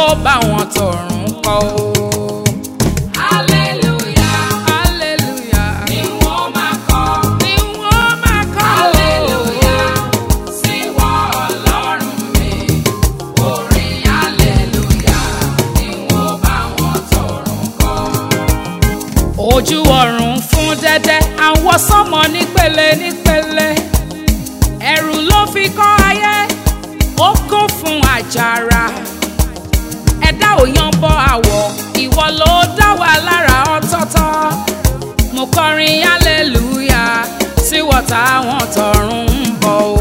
bá wọn tọ̀run kọ́ o. Hallelujah. hallelujah Ni wọ́n máa kọ. ni wọ́n máa kọ́ o. Hallelujah. Sí wọ Ọlọ́run mi. Orin hallelujah. Ni wọ́n bá wọn tọrùn kọ. ojú ọ̀run fún dẹ́dẹ́ àwọn sọ́mọ nípele nípele ẹ̀rù ló fi kọ́ ayé ó kún fún àjàrà ẹ̀dá ò yan bọ́ àwọ̀ ìwọ ló dá wa lára ọ̀tọ̀ọ̀tọ̀ mo kọrin hallelujah sí wọ́tá àwọn tọ̀run ń bọ̀ o.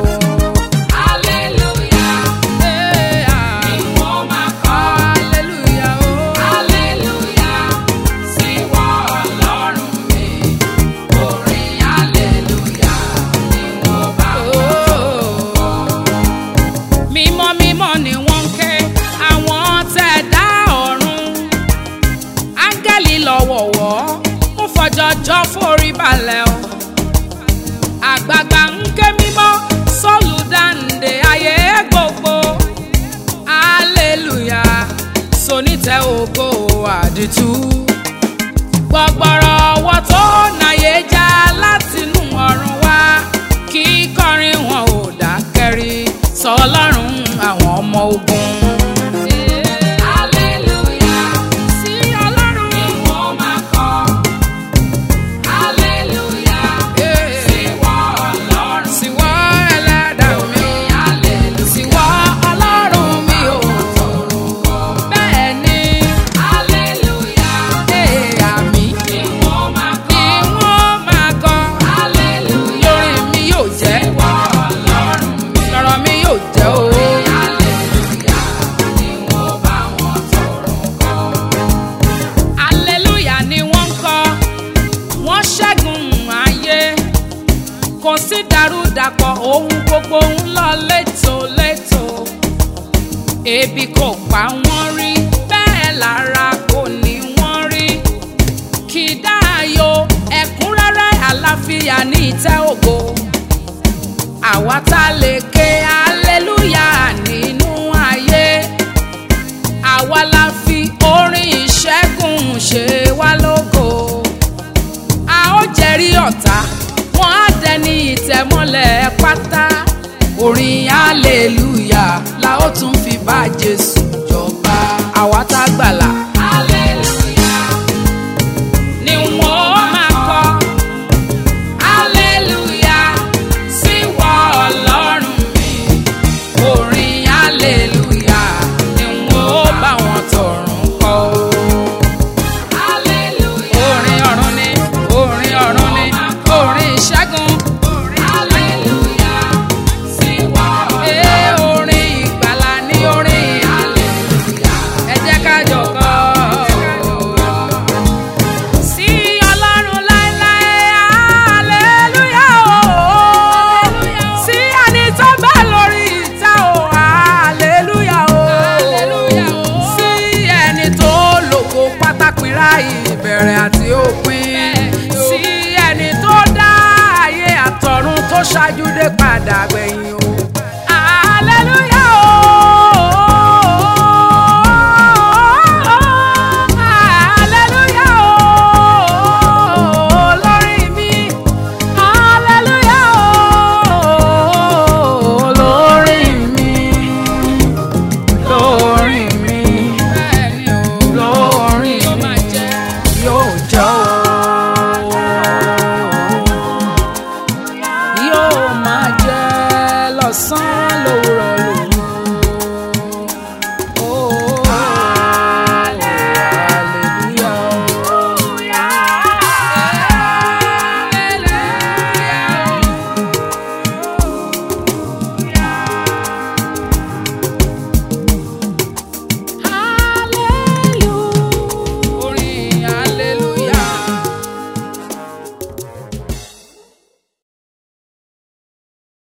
Hallelujah. Hey, ah. Ni wọ́n máa kọ. hallelujah o. Hallelujah. Sí wọ Ọlọ́run mi. Orin hallelujah. Ni wọ́n bá wọn tọrùn kọ. mímọ́ mímọ́ ni wọ́n ń ké àwọn tẹ̀ dá ọ̀run áńgẹ́lì lọ́wọ̀wọ́ ń fọjọ́jọ́ forí balẹ̀ o àgbààgbà ń ké mímọ́ sọ́ọ̀lù dáǹdè ayé gbogbo hallelujah sonítẹ̀ ògo àdìtú gbọgbọrọ ọwọ́ tó nàyè já látinú ọ̀run wá kí kọrin wọn ò dákẹ́rí sọ ọlọ́run àwọn ọmọ ogun. Hallelujah. sí ọlọ́run. Ni wọ́n máa kọ. Hallelujah. Eh, Sí wọ Ọlọ́run. síwọ́ ẹlẹ́dàá mi o. Orin hallelujah. síwọ́ ọlọ́run mi o. bẹ́ẹ̀ ni Hallelujah. eh, àmì Ni wọ́n máa kọ. ni wọ́n máa kọ. Hallelujah. lórí mi yóò jẹ́ Sí wọ Ọlọ́run mi. lọ́rọ̀ mi yóò jẹ́ o. Hallelujah. Ni wọ́n bá wọn tọrùn kọ. hallelujah ni wọ́n ń kọ wọ́n ṣẹ́gun ayé kò sí dàrúdàpọ̀ ohun gbogbo ń lọ létòlétò ebi kò pa wọ́n rí bẹ́ẹ̀ lára kò ní wọ́n rí kì í dáàyò ẹ̀kúnrẹ́rẹ́ àlàáfíà ní ìtẹ́ ògo àwa tá a lè ké hallelujah nínú ayé àwa la fi orin ìṣẹ́gun ṣe wá lógo a ó jẹ́rí ọ̀tá wọn á dẹni ìtẹ̀mọ́lẹ̀ pátá orin hallelujah la ó tún fi bá jésù jọba àwa tá gbàlà